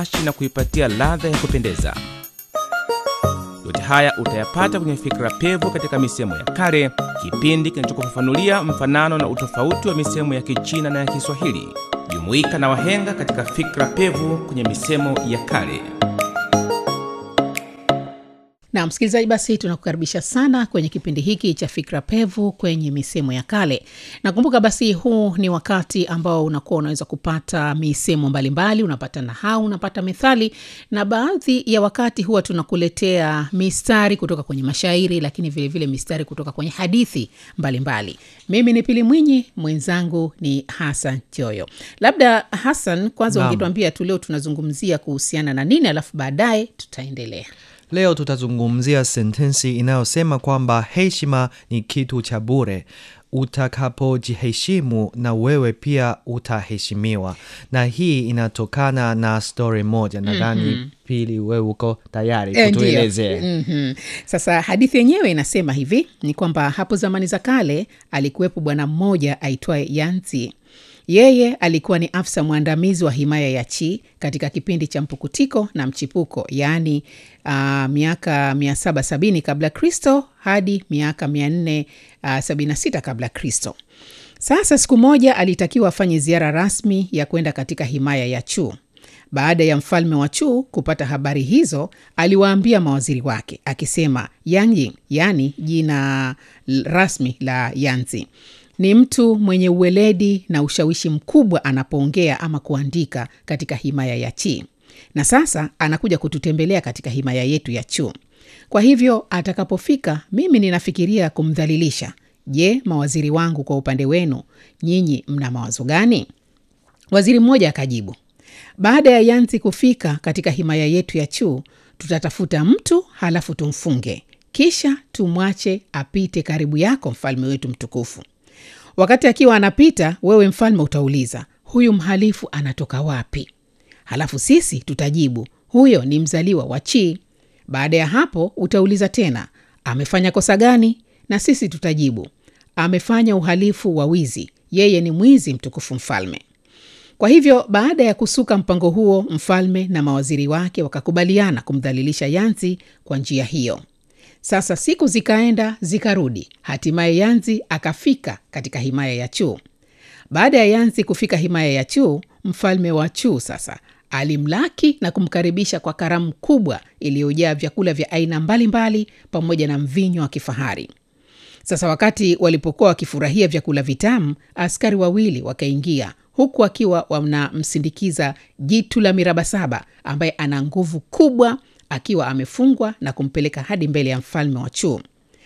na kuipatia ladha ya kupendeza. Yote haya utayapata kwenye Fikra Pevu katika misemo ya kale, kipindi kinachokufafanulia mfanano na utofauti wa misemo ya Kichina na ya Kiswahili. Jumuika na wahenga katika Fikra Pevu kwenye misemo ya kale. na msikilizaji basi tunakukaribisha sana kwenye kipindi hiki cha fikra pevu kwenye misemo ya kale nakumbuka basi huu ni wakati ambao unakuwa unaweza kupata misemo mbalimbali unapata nahau unapata methali na baadhi ya wakati huwa tunakuletea mistari kutoka kwenye mashairi lakini vilevile vile mistari kutoka kwenye hadithi mbalimbali mbali. mimi ni pili mwinyi mwenzangu ni hasan joyo labda hasan kwanza Naam. ungetuambia tu leo tunazungumzia kuhusiana na nini alafu baadaye tutaendelea Leo tutazungumzia sentensi inayosema kwamba heshima ni kitu cha bure. Utakapojiheshimu na wewe pia utaheshimiwa, na hii inatokana na stori moja. Nadhani Pili, wewe uko tayari Eh, ndiyo. kutuelezea? Mhm. Sasa hadithi yenyewe inasema hivi ni kwamba hapo zamani za kale alikuwepo bwana mmoja aitwaye Yanzi. Yeye alikuwa ni afisa mwandamizi wa himaya ya Chi katika kipindi cha mpukutiko na mchipuko, yaani uh, miaka 770 kabla Kristo hadi miaka 476 kabla Kristo. Sasa siku moja alitakiwa afanye ziara rasmi ya kwenda katika himaya ya Chu. Baada ya mfalme wa Chu kupata habari hizo, aliwaambia mawaziri wake akisema, Yang Ying, yaani jina l- rasmi la Yanzi, ni mtu mwenye uweledi na ushawishi mkubwa anapoongea ama kuandika katika himaya ya Chi, na sasa anakuja kututembelea katika himaya yetu ya Chu. Kwa hivyo atakapofika, mimi ninafikiria kumdhalilisha. Je, mawaziri wangu, kwa upande wenu nyinyi mna mawazo gani? Waziri mmoja akajibu, baada ya Yanzi kufika katika himaya yetu ya Chu, tutatafuta mtu halafu tumfunge, kisha tumwache apite karibu yako, mfalme wetu mtukufu. Wakati akiwa anapita, wewe mfalme utauliza, huyu mhalifu anatoka wapi? Halafu sisi tutajibu, huyo ni mzaliwa wa Chi. Baada ya hapo utauliza tena, amefanya kosa gani? Na sisi tutajibu, amefanya uhalifu wa wizi, yeye ni mwizi, mtukufu mfalme. Kwa hivyo baada ya kusuka mpango huo, mfalme na mawaziri wake wakakubaliana kumdhalilisha Yanzi kwa njia hiyo. Sasa siku zikaenda zikarudi, hatimaye Yanzi akafika katika himaya ya Chu. Baada ya Yanzi kufika himaya ya Chu, mfalme wa Chu sasa alimlaki na kumkaribisha kwa karamu kubwa iliyojaa vyakula vya aina mbalimbali pamoja na mvinyo wa kifahari. Sasa wakati walipokuwa wakifurahia vyakula vitamu, askari wawili wakaingia huku akiwa wanamsindikiza jitu la miraba saba ambaye ana nguvu kubwa, akiwa amefungwa na kumpeleka hadi mbele ya mfalme wa Chu.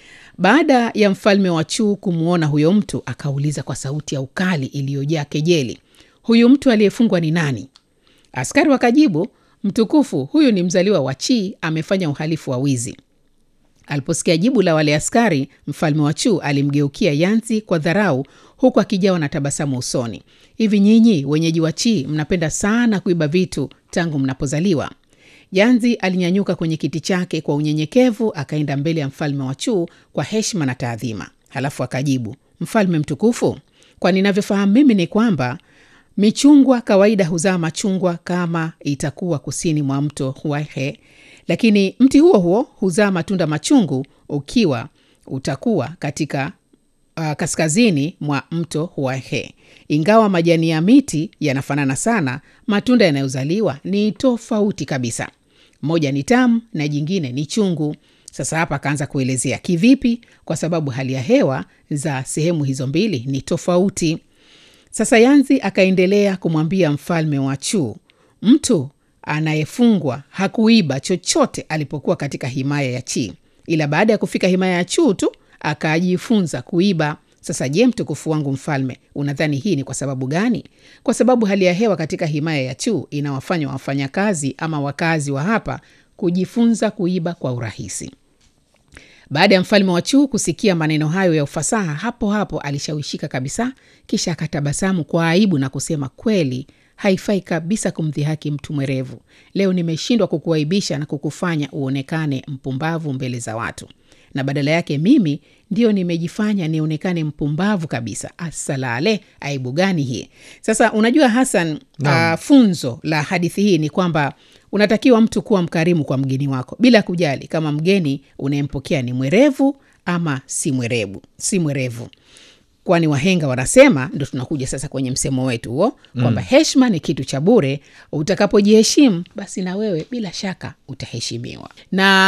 Baada ya mfalme wa Chu kumwona huyo mtu, akauliza kwa sauti ya ukali iliyojaa kejeli, huyu mtu aliyefungwa ni nani? Askari wakajibu, mtukufu, huyu ni mzaliwa wa Chi, amefanya uhalifu wa wizi. Aliposikia jibu la wale askari, mfalme wa Chu alimgeukia Yanzi kwa dharau, huku akijawa na tabasamu usoni. Hivi nyinyi wenyeji wa Chi mnapenda sana kuiba vitu tangu mnapozaliwa? Yanzi alinyanyuka kwenye kiti chake kwa unyenyekevu, akaenda mbele ya mfalme wa Chu kwa heshima na taadhima, halafu akajibu, mfalme mtukufu, kwa ninavyofahamu mimi ni kwamba michungwa kawaida huzaa machungwa kama itakuwa kusini mwa mto Huaihe, lakini mti huo huo huzaa matunda machungu ukiwa utakuwa katika uh, kaskazini mwa mto Huaihe. Ingawa majani ya miti yanafanana sana, matunda yanayozaliwa ni tofauti kabisa. Moja ni tamu na jingine ni chungu. Sasa hapa akaanza kuelezea kivipi, kwa sababu hali ya hewa za sehemu hizo mbili ni tofauti. Sasa Yanzi akaendelea kumwambia mfalme wa Chu, mtu anayefungwa hakuiba chochote alipokuwa katika himaya ya Chi, ila baada ya kufika himaya ya Chu tu akajifunza kuiba. Sasa je, mtukufu wangu mfalme, unadhani hii ni kwa sababu gani? Kwa sababu hali ya hewa katika himaya ya Chu inawafanya wafanyakazi ama wakazi wa hapa kujifunza kuiba kwa urahisi. Baada ya mfalme wa Chu kusikia maneno hayo ya ufasaha, hapo hapo alishawishika kabisa, kisha akatabasamu kwa aibu na kusema, kweli haifai kabisa kumdhihaki mtu mwerevu. Leo nimeshindwa kukuaibisha na kukufanya uonekane mpumbavu mbele za watu, na badala yake mimi ndio nimejifanya nionekane mpumbavu kabisa. Asalale, aibu gani hii? Sasa unajua Hasan, uh, funzo la hadithi hii ni kwamba unatakiwa mtu kuwa mkarimu kwa mgeni wako bila kujali kama mgeni unayempokea ni mwerevu ama si mwerevu, si mwerevu kwani wahenga wanasema, ndo tunakuja sasa kwenye msemo wetu huo kwamba mm. heshima ni kitu cha bure. Utakapojiheshimu basi na wewe bila shaka utaheshimiwa na